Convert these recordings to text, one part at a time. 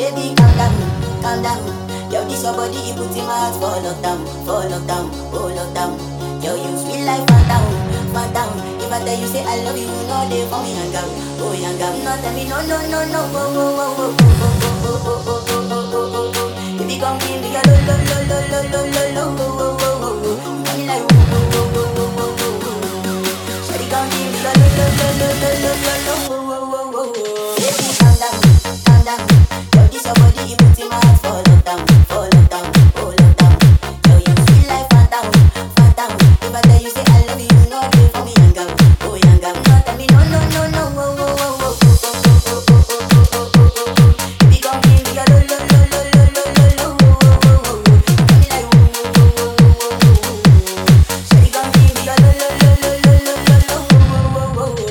Baby, calm down, calm down. Yo, this your body, it puts in my heart for lockdown, for lockdown, oh lockdown. Yo, you sweet life, phantom, phantom. If I tell you say I love you, you know they for me hang out, oh hang out. No tell me no, no, no, no, oh, oh, oh, oh, oh, oh, oh, oh, oh, oh, oh, oh. Baby, come give me a lo, lo, lo, lo, lo, lo, lo, lo, oh, oh, oh, oh, oh. You got me like, oh, oh, oh, oh, oh, oh, oh, oh. Shawty, come give me a lo, lo, lo, lo, lo, lo, lo, lo, oh, oh, oh, oh, oh. Baby, calm down, calm down. Yo, this your body, it puts in my heart for lockdown, for lockdown, oh lockdown. Yo, you sweet like phantom, phantom. If I tell you say I love you, you know they for me hang out, oh hang out. No tell me no, no, no, no, oh, oh, oh, oh, oh, oh, oh, oh, oh, oh, oh, oh, oh, oh. Baby, come give me a lo, lo, lo, lo, lo, lo, lo, lo, oh, oh, oh, oh, oh. You got me like, oh, oh, oh, oh, oh, oh, oh, oh. Shawty, come give me a lo, lo, lo, lo, lo, lo, lo, lo, oh, oh, oh,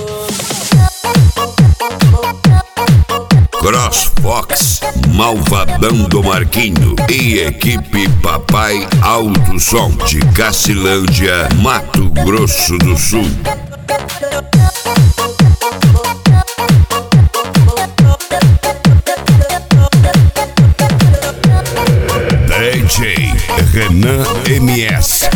oh, oh. CrossFox, Malvadão do Marquinho e equipe Papai Alto Som de Cacilândia, Mato Grosso do Sul. DJ Renan MS.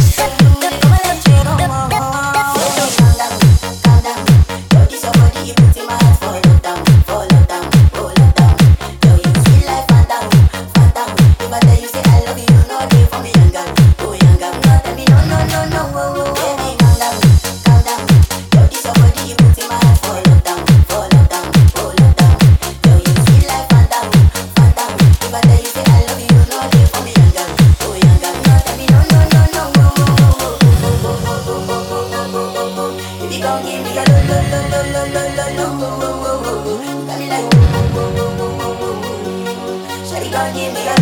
Baby, come give me a lo lo lo lo lo lo lo lo oh, oh, oh, oh. You got me like oh, oh, oh, oh, oh, oh, oh. Shawty, come give me a